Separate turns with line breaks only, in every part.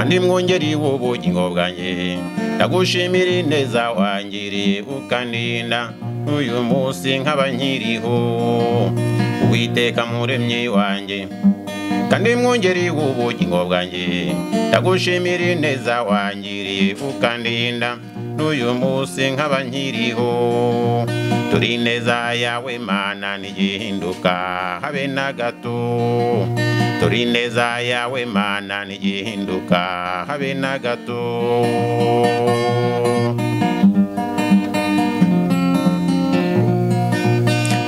ntimwongere ubugingo bwanjye ndagushimira ineza wangiriye ukaninda uyu munsi nkaba nkiriho uwiteka muremyi wanjye kandi mwongere ubugingo bwanjye ndagushimira ineza wangiriye ukandinda n'uyu munsi nkaba nkiriho turi ineza yawe mana ntigihinduka habe na gato turi ineza yawe mana ntigihinduka habe na gato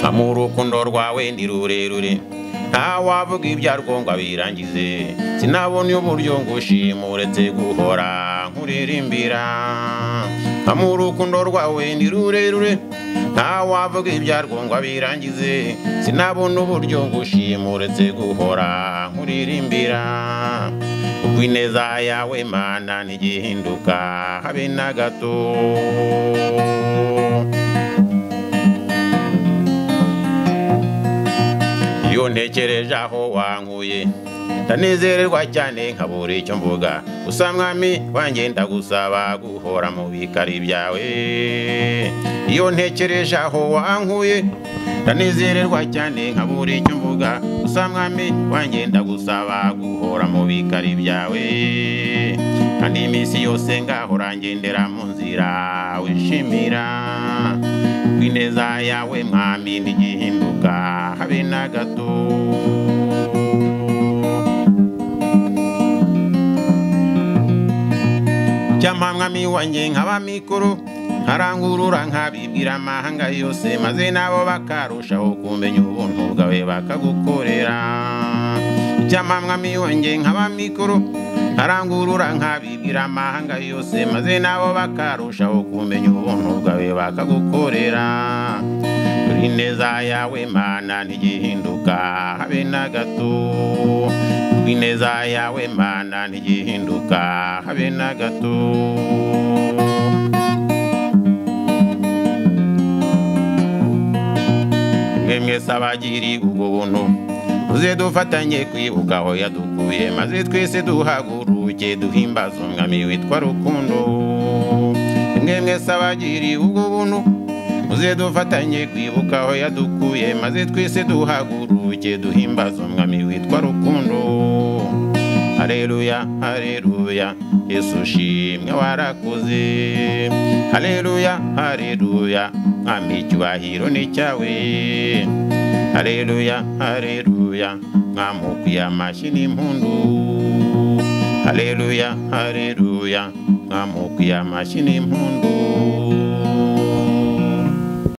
ampa urukundo rwawe ni rurerure ntawavuga ibyarwo ngo abirangize sinabona uburyo ngushima uretse guhora nkuririmbira nkamuha urukundo rwawe ni rurerure ntawavuga ibyarwo ngo abirangize sinabona uburyo ngushima uretse guhora nkuririmbira ubwo ineza yawe mana ntigihinduka habe na gato iyo ntekereje aho wankuye ndanezererwa cyane nkabura icyo mvuga gusa mwami wanjye ndagusaba guhora mu bikari byawe iyo ntekereje aho wankuye ndanezererwa cyane nkabura icyo mvuga gusa mwami wanjye ndagusaba guhora mu bikari byawe kandi iminsi yose ngahora ngendera mu nzira wishimira ineza yawe mwami ntigihinduka habe na gato cyampa mwami wanjye nkaba mikuru nkarangurura nkabibwira amahanga yose maze nabo bakarushaho kumenya ubuntu bwawe bakagukorera cyampa mwami wanjye nkaba mikuru nkarangurura nkabibwira amahanga yose maze nabo bakarushaho kumenya ubuntu bwawe bakagukorera turi neza yawe mana ntigihinduka habe na gato turi neza yawe mana ntigihinduka habe na gato mwe mwese abagiri ubwo buntu tuze dufatanye kwibuka aho yadukuye maze twese duhaguruke duhimbaza umwami witwa rukundo mwe mwese abagiri ubwo buntu muze dufatanye kwibuka aho yadukuye maze twese duhaguruke duhimbaza umwami witwa rukundo Haleluya, haleluya, Yesu shimwe warakoze. Haleluya, haleluya, mwami icyubahiro ni cyawe. Haleluya, haleluya, mwami ukwiye amashyi n'impundu. Haleluya, haleluya, mwami ukwiye amashyi n'impundu.